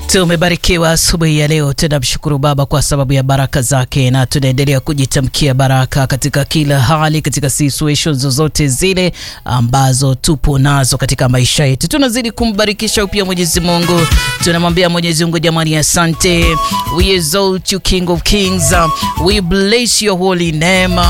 Tumebarikiwa asubuhi ya leo, tunamshukuru Baba kwa sababu ya baraka zake, na tunaendelea kujitamkia baraka katika kila hali, katika situations zozote zile ambazo tupo nazo katika maisha yetu. Tunazidi kumbarikisha upya Mwenyezi Mungu, tunamwambia Mwenyezi Mungu, jamani, asante. We exalt you King of Kings, we bless your holy name.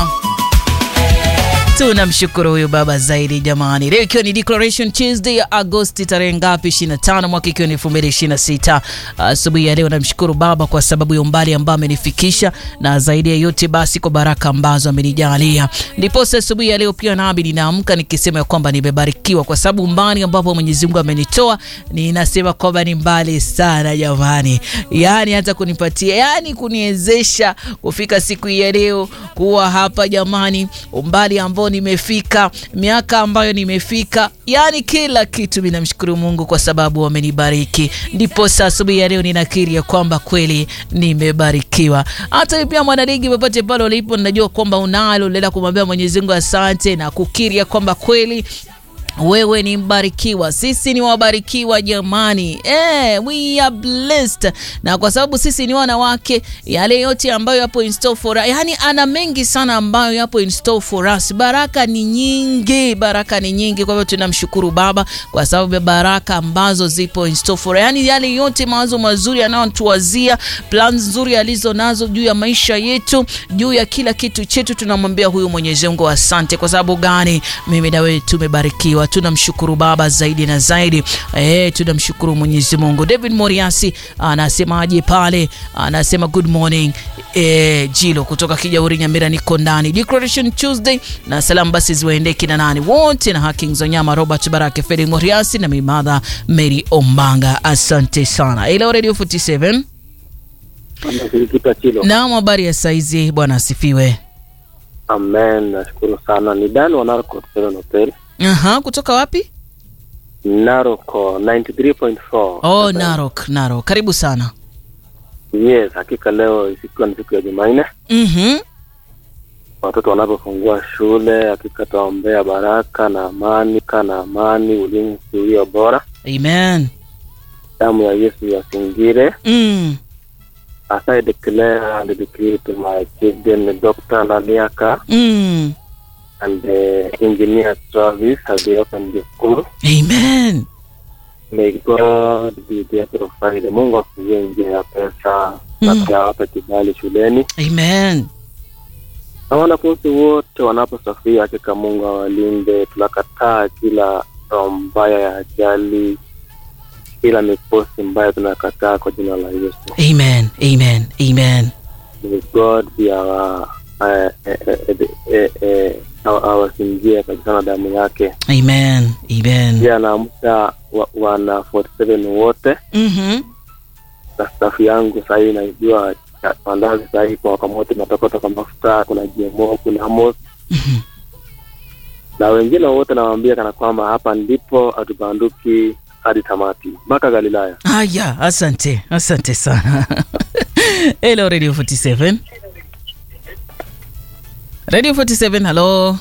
Tunamshukuru huyu baba zaidi jamani. Leo ikiwa ni Declaration Tuesday ya Agosti tarehe ngapi? 25 mwaka ikiwa ni 2026. Asubuhi ya leo namshukuru baba kwa sababu ya umbali ambao amenifikisha na zaidi ya yote basi kwa baraka ambazo amenijalia. Ndipo asubuhi ya leo pia nami ninaamka nikisema ya kwamba nimebarikiwa kwa sababu umbali ambapo Mwenyezi Mungu amenitoa ninasema kwamba ni mbali sana jamani. Yaani hata kunipatia, yani kuniwezesha kufika siku ya leo kuwa hapa jamani, umbali ambao nimefika miaka ambayo nimefika, yani kila kitu, mimi namshukuru Mungu kwa sababu amenibariki. Ndipo sasa asubuhi ya leo ninakiri ya kwamba kweli nimebarikiwa. Hata pia mwanaligi, popote pale ulipo, ninajua kwamba unalo lela kumwambia Mwenyezi Mungu asante na kukiri ya kwamba kweli wewe ni mbarikiwa, sisi ni wabarikiwa jamani. Eh, we are blessed. Na kwa sababu sisi ni wanawake, yale yote ambayo yapo in store for us, yani ana mengi sana ambayo yapo in store for us. Baraka ni nyingi, baraka ni nyingi. Kwa hivyo tunamshukuru Baba kwa sababu ya baraka ambazo zipo in store for us, yani yale yote mawazo mazuri anayotuwazia, plan nzuri alizo nazo juu ya maisha yetu, juu ya kila kitu chetu, tunamwambia huyu Mwenyezi Mungu asante. Kwa sababu gani? Mimi na wewe tumebarikiwa tunamshukuru Baba zaidi na zaidi. Eh, tunamshukuru Mwenyezi Mungu. David Moriasi anasemaje pale? Anasema good morning eh, Jilo kutoka Kijauri Nyamira, niko ndani Declaration Tuesday, na salamu basi ziwaendee kina nani wote na Haki Nzonyama, Robert Barake, Fedi Moriasi na mimadha Mary Ombanga, asante sana. Ila Radio 47 Naam, habari ya saizi bwana asifiwe. Amen, nashukuru sana. Ni Dan wa Narco Hotel. Aha, kutoka wapi? Naroko 93.4. Oh, Narok, Narok. Karibu sana. Yes, hakika leo ikiwa ni siku ya Jumanne, Mhm. watoto wanapofungua shule, hakika tuwaombea baraka na amani, kana amani, ulinzi ulio bora, Amen. damu ya Yesu yasingire. Mm. As I declare and decree to my children, Dr. Naliaka Mm. and uh, Engineer Travis as they open the school. Amen. May God be there to provide. Mungu afungue njia ya pesa na Mm. pia awape kibali shuleni, Amen. na wanafunzi wote wanaposafiri, hakika Mungu awalinde. Tunakataa kila roho mbaya ya ajali, kila mikosi mbaya tunakataa kwa jina la Yesu. Amen. Amen. Amen. May God be our eh, eh, eh, eh, eh, awa- awasingie kabisa na damu yake. Amen. Amen. Pia naamsha wa, wana 47 wote Mhm. na staff yangu sahii naijua ya- mandazi sahii kwa wakamote natoka toka mafuta kuna GMO kuna Amos Mhm. na wengine wote nawaambia kana kwamba hapa ndipo hatubanduki hadi tamati mpaka Galilaya. Haya, asante. Asante sana. Hello Radio 47. Radio 47, hello.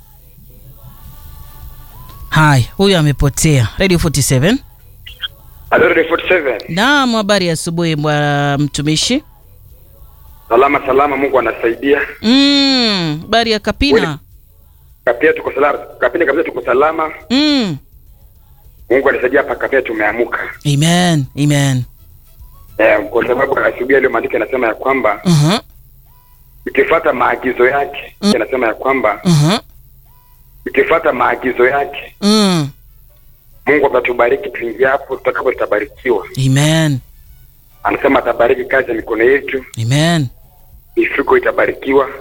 Hai, huyu amepotea. Radio 47. Halo Radio 47. Naam, habari ya asubuhi bwana mtumishi. Salama salama, Mungu anasaidia. Mm, habari ya Kapina. Kapia tuko salama, kapina kabisa tuko salama. Mm. Mungu anasaidia hapa kapia tumeamuka. Amen. Amen. Eh, kwa sababu asubuhi leo maandiko yanasema ya kwamba Mhm. ukifuata maagizo yake, Mm. yanasema ya kwamba Mhm. ukifuata maagizo yake, Mm. Mungu atatubariki tuingiapo, tutakapo tutabarikiwa. Amen. Anasema atabariki kazi ya mikono yetu, Amen. mifuko itabarikiwa,